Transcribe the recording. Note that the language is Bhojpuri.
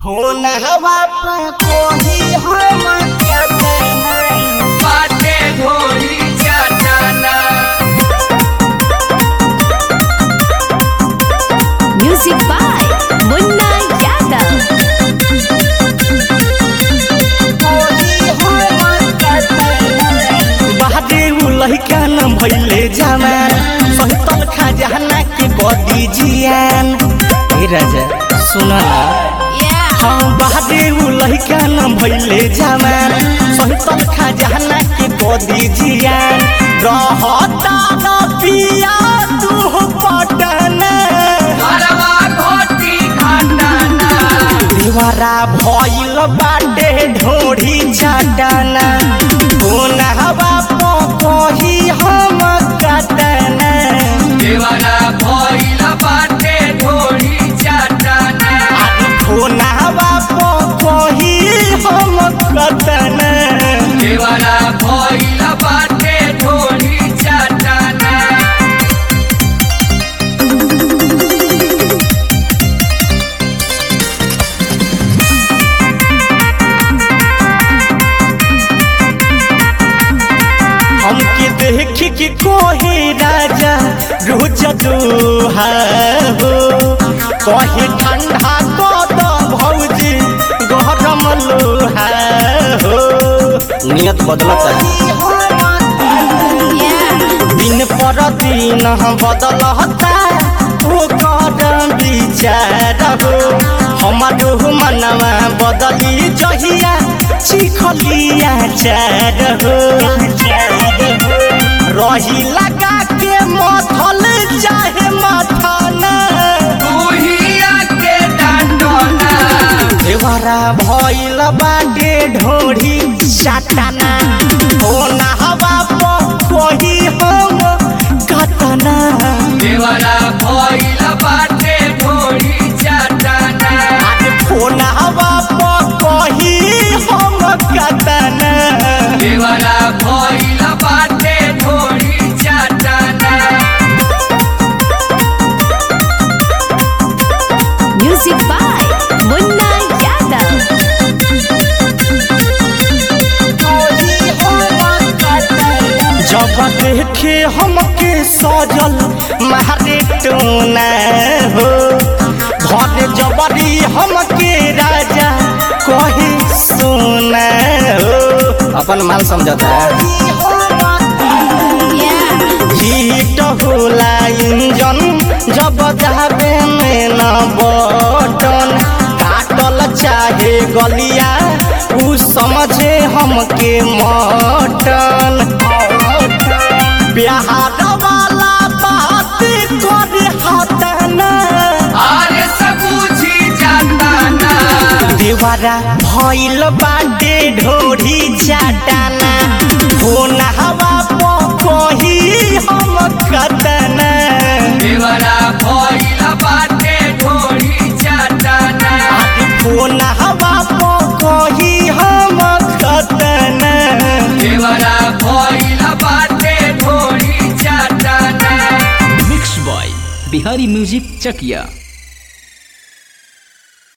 फोन हवा पर कोही हम कहते हैं बाटे ढोली चाचाना Music by Munna Yadav. कोही हम कहते हैं बाहरे उ लइका न भइले जवान सहितल खजाना के बदी जियान ए राजा सुन ना Yeah. हम बाहरे उ लइका न भइले जवान सहितल खजाना के बदी जियान रहता न पिया तू पटना घरवा घोटी घाटाना दीवारा भइल बाटे ढोढ़ी चाटना कोन हवा पही हम कटना देवरा भइल बाटे ढोली चाटाना कोन हवा पही हम कटना देवरा भइल बाटे ढोली चाटाना हमके देख के कोहे राजा रोज दुहा हो कहे ठंडा कद भौजी गरम लोहा हो नियत बदलता Yeah. दिन पर दिन बदलता ओकर विचार हो हमारो मनवा बदली जहिया चिखलिया चार हो रही लगा के मथल चाहे मथना तुहिया के डांटना देवरा भइल बाटे ढोढ़ी चाटना होना हवा कोही हम कतना देवरा भइल बाटे ढोली चाटाना होना हवा कोही हम कतना देवरा भइल बाटे ढोली चाटाना Music by Munna Yadav. जब देखे हमके सजल मारे टोना हो घर जबरी हमके राजा कहे सोना हो अपन माल समझता Yeah. हिट होला इंजन जब जाबे में न बटन काटल चाहे गलिया उ समझे हमके मटन बिहार वाला बात करे हतना आरे सब बुझी जाताना देवरा भइल बाटे ढोढ़ी चाटाना होना हवा कही हम कतना देवरा भइल बाटे ढोली चाटाना फोन हवा कही हम कतना देवरा भइल बाटे ढोली चाटाना mix by Bihari music Chakiya